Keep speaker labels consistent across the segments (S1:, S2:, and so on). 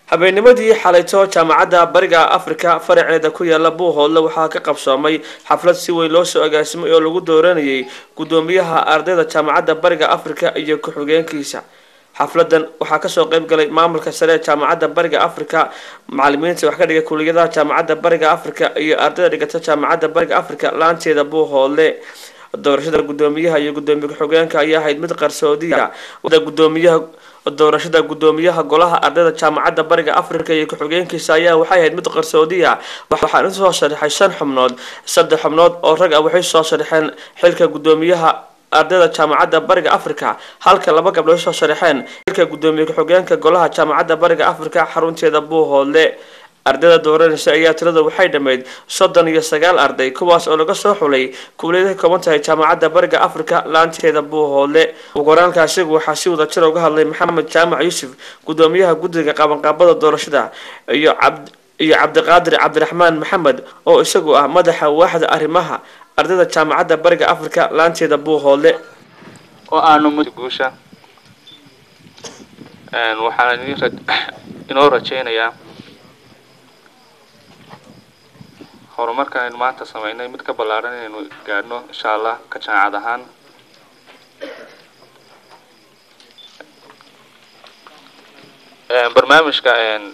S1: habeennimadii xalayto jaamacadda bariga afrika faraceeda ku yaala buuhoodle waxaa ka qabsoomay xaflad si weyn loo soo agaasimay oo lagu dooranayay guddoomiyaha ardayda jaamacadda bariga afrika iyo ku-xigeenkiisa xafladan waxaa kasoo qeyb galay maamulka sare ee jaamacadda bariga afrika macalimiinta wax ka dhiga kuliyadaha jaamacadda bariga afrika iyo ardayda dhigata jaamacadda bariga afrika laanteeda buuhoodle doorashada guddoomiyaha iyo guddoomiye ku-xigeenka ayaa ahayd mid qarsoodiya gudoomiyaha doorashada guddoomiyaha golaha ardayda jaamacadda bariga afrika iyo ku-xigeenkiisa ayaa waxay ahayd mid qarsoodiya waxaan usoo sharaxay shan xubnood saddex xubnood oo rag ah waxay soo sharaxeen xilka guddoomiyaha ardayda jaamacadda bariga afrika halka laba gabdhood soo sharaxeen xilka guddoomiye ku-xigeenka golaha jaamacadda bariga afrika xarunteeda buuhoodle ardayda dooranaysa ayaa tirada waxay dhammayd soddon iyo sagaal arday kuwaas oo laga soo xulay kuuliyada ka kooban tahay jaamacadda bariga afrika laanteeda buuhoodle ugoraankaasigu waxaa si wada jir uga hadlay maxamed jaamac yuusuf guddoomiyaha guddiga qabanqaabada doorashada iyo cabd iyo cabdiqaadir cabdiraxmaan maxamed oo isagu ah madaxa waaxda arrimaha ardayda jaamacadda bariga afrika laanteeda buuhoodle
S2: oo aanu guusha waxaan inoo rajeynayaa horumarkan aynu maanta sameynay mid ka ballaaran inaynu gaadhno insha allah ka jaamacad ahaan barnaamijka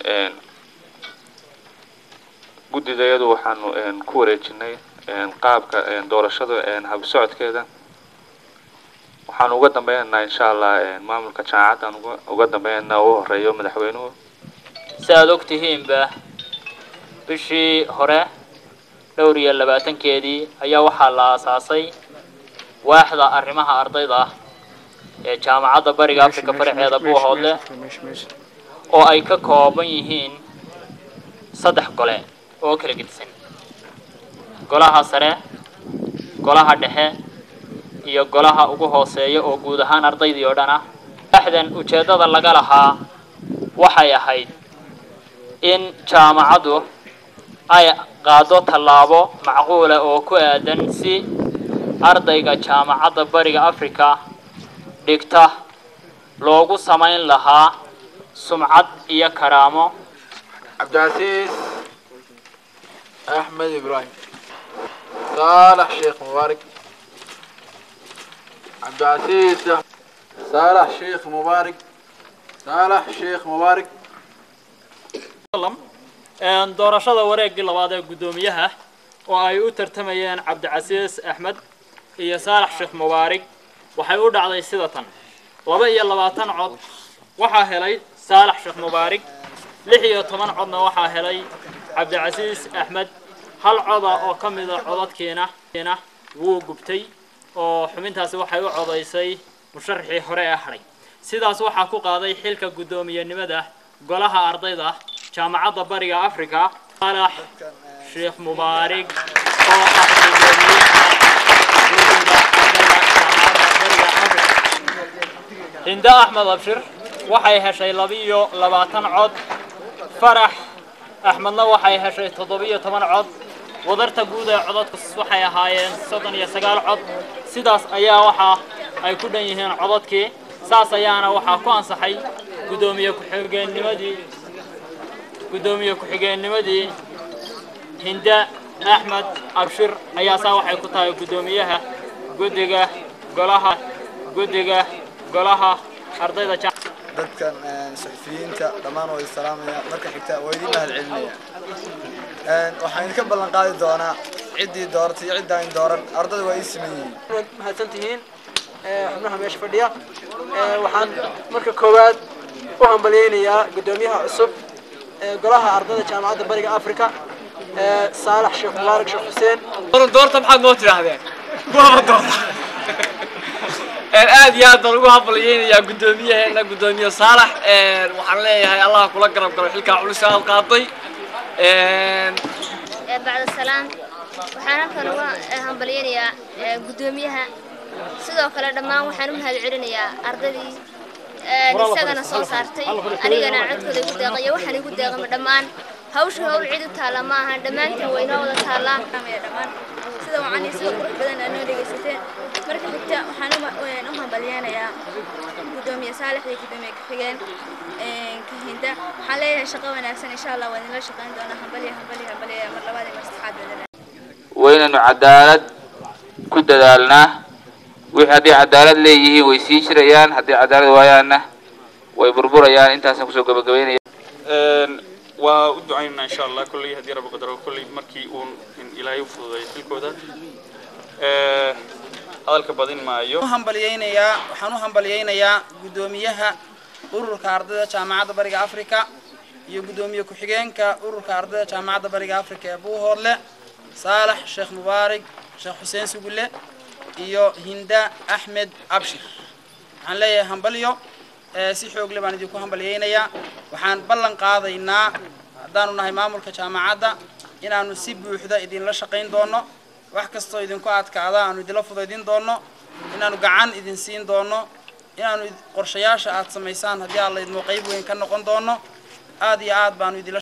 S2: guddidayadu waxaanu ku wareejinay qaabka doorashada habsocodkeeda waxaanu uga dambeynanaa insha allah maamulka jaamacaddan uga dambeynanaa u horeeyo madaxweynuhu
S3: si aada og tihiinba bishii hore dhowr iyo labaatankeedii ayaa waxaa la aasaasay waaxda arrimaha ardayda ah ee jaamacadda bariga afrika faraceeda buuhoodle oo ay ka kooban yihiin saddex gole oo kala gedisan golaha sare golaha dhexe iyo golaha ugu hooseeya oo guud ahaan ardaydii oo dhan ah waaxdan ujeeddada laga lahaa waxay ahayd in jaamacaddu ay qaado tallaabo macquula oo ku aadan si ardayga jaamacadda bariga afrika dhigta loogu samayn lahaa sumcad iyo karaamo
S4: cabdicasiis axmed ibraahim saalax sheekh mubaarak cabdicasiis saalax sheekh mubaarak saalax sheekh mubaarak
S3: doorashada wareegii labaad ee guddoomiyaha oo ay u tartamayeen cabdicasiis axmed iyo saalax sheekh mubaarig waxay u dhacday sida tan laba iyo labaatan cod waxaa helay saalax sheekh mubaarig lix iyo toban codna waxaa helay cabdicasiis axmed hal coda oo ka mida codadkiina wuu gubtay oo xubintaasi waxay u codaysay musharaxii hore ee hadhay sidaas waxaa ku qaaday xilka guddoomiyenimada golaha ardayda jaamacadda bariga afrika saalax sheekh mubaarig oo ah hinda axmed abshir waxay heshay labiiyo labaatan cod farax axmedna waxay heshay toddobiyo toban cod wadarta guud ee codadku waxay ahaayeen soddon iyo sagaal cod sidaas ayaa waxa ay ku dhan yihiin codadkii saas ayaana waxaa ku ansaxay guddoomiye ku-xigeennimadii guddoomiye ku-xigeennimadii hinda axmed abshir ayaa saa waxay ku tahay guddoomiyaha guddiga golaha guddiga golaha ardayda
S5: dadkan suxufiyiinta dhammaan waa salaamaya marka xigta waa idin mahad celinaya waxaan idinka ballan qaadi doonaa ciddii dooratay iyo ciddaan dooran ardada waa ii siman yihiin
S6: waad mahadsan tihiin xubnaha meesha fadhiya waxaan marka koowaad u hambalyeynayaa guddoomiyaha cusub golaha ardayda jaamacadda bariga afrika saalax sheekh mubaarak sheekh xuseen
S7: doorta maxaad noo tidhaahdeen waaba doorta aad iyo aad baan ugu hambalyeynayaa guddoomiyaheena guddoomiye saalax waxaan leeyahay allah kula garab galo xilkaa culus aad qaaday
S8: bacda salaam waxaan halkan uga hambalyeynayaa guddoomiyaha sidoo kale dhammaan waxaan u mahad celinayaa ardaydii isagana soo saartay anigana codkooda igu deeqayo waxaan igu deeqama dhammaan hawsha hawl cid u taalla ma ahan dhammaantiin waynoo wada taallaa
S9: dhammaan sida wacanii sida qurux badan aad noo dhegaysateen marka xigta waxaan u ma- een, u hambalyeenayaa gudoomiye saalex iyo gudoomiye ku-xigeen een, kahinda waxaan leeyahay shaqo wanaagsan insha allah waa idinla shaqayn doonaa hambalya hambalya hambalya mar labaad iyo mar saddexaad badan
S2: waynaynu cadaalad ku dadaalnaa wixii hadday cadaalad leeyihiin way sii jirayaan hadday cadaalad waayaanna way burburayaan intaasaan kusoo gabagabeynaya
S10: waa u ducaynaynaa insha allah kolley haddii rabbi qadaro kolley markii uun in ilaahay u fududeeyo xilkooda Eh, hadalka badin maayo
S11: u hambalyeynayaa waxaan u hambalyeynayaa guddoomiyaha ururka ardayda jaamacadda bariga afrika iyo guddoomiye ku-xigeenka ururka ardayda jaamacadda bariga afrika ee buuhoodle saalax sheekh mubaarig sheekh xuseen sugulle iyo hinda axmed abshir waxaan leeyahay hambalyo ee si xoogle baan idinku hambalyeynayaa waxaan ballan qaadaynaa haddaanu nahay maamulka jaamacadda inaanu si buuxda idinla shaqayn doono wax kastoo idinku adkaada aanu idinla fudaydin doono inaanu gacan idin siin doono inaanu id- qorshayaasha aad samaysaan haddii alla idmo qayb weyn ka noqon doono aad iyo aad baanu idinla